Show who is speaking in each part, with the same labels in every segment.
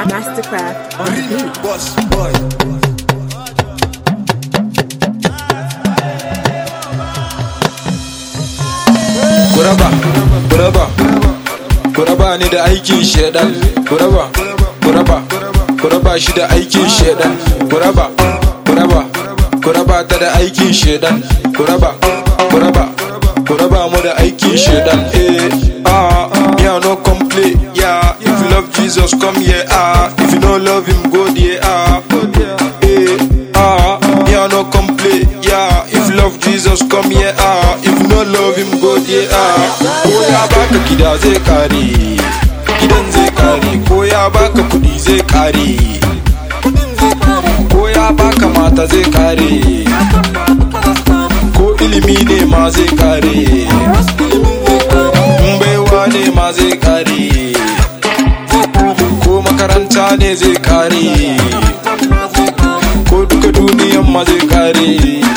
Speaker 1: Mastercraft on the beat.
Speaker 2: Boss boy. Kuraba, kuraba, kuraba ni da aikin shedan. Kuraba, kuraba, kuraba shi da aikin shedan. Kuraba, kuraba, kuraba ta da aikin shedan. Kuraba, kuraba, kuraba mu da aikin shedan. Eh, ah, me I no complain. Yeah, if you love Jesus, come here. Ah, if you no love him, go there. Ah, eh, ah, me I no complain. Yeah, if you love Jesus, come here. Ah, if you no love him, go there. Ah, ko ya baka gida zai kare, gidan zai kare. Ko ya baka kudi zai kare, ko ya baka mata zai kare. Ko ilimi ne ma zai kare, in baiwa ne ma zai kare. ko makaranta ne zai kare ko duka duniyan ma zai kare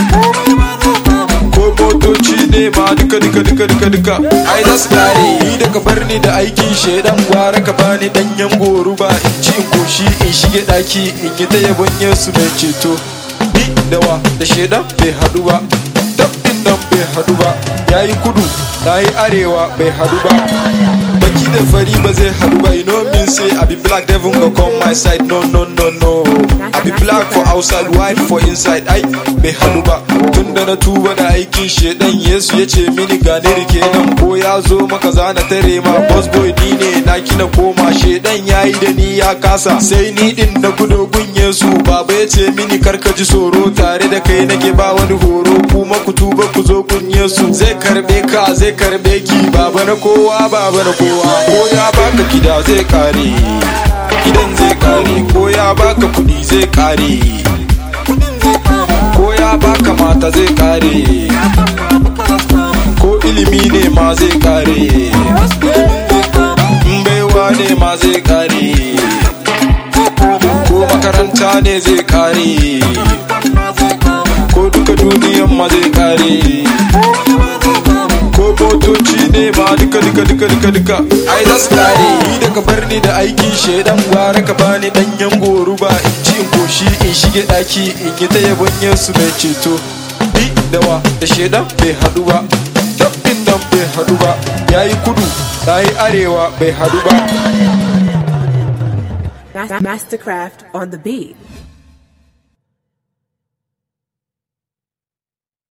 Speaker 2: ko motoci ne ma duka duka duka duka duka ai za su kare ni daga bar ni da aikin shaidan gwara ka bani danyen goruba in ci in koshi in shige daki in yi ta yabon yesu mai ceto ni da wa da shaidan bai hadu ba dabbin nan bai hadu ba yayi kudu na yi arewa bai hadu ba baki da fari ba zai hadu ba you know me say i be black devil go come my side no no no no i be black for outside white for inside ai bai hadu ba tun da na tuba da aikin shedan yesu ya ce mini gane rike nan ko ya zo maka zana tare ma boss boy ni ne na kina koma shedan yayi da ni ya kasa sai ni din na gudo gun yesu baba ya ce mini karka ji tsoro tare da kai nake ba wani horo kuma ku tuba ku zo gun yesu zai karbe ka zai karbe ki baba na kowa baba na kowa ko ya baka gida zai kare gidan zai kare ko ya baka kudi zai kare ko ya baka mata zai kare ko ilimi ne ma zai kare in baiwa ne ma zai kare ko makaranta ne zai kare ko duka duniyan ma zai kare ko motoci ne ma duka duka duka duka duka ai za su kare ni daga bar ni da aikin shaidan gwara ka bani danyen goruba in ci in koshi in shige daki in yi ta yabon yesu mai ceto ni da wa da shaidan bai hadu ba dabbin nan bai hadu ba yayi kudu na yi arewa bai hadu ba
Speaker 1: Mastercraft on the beat.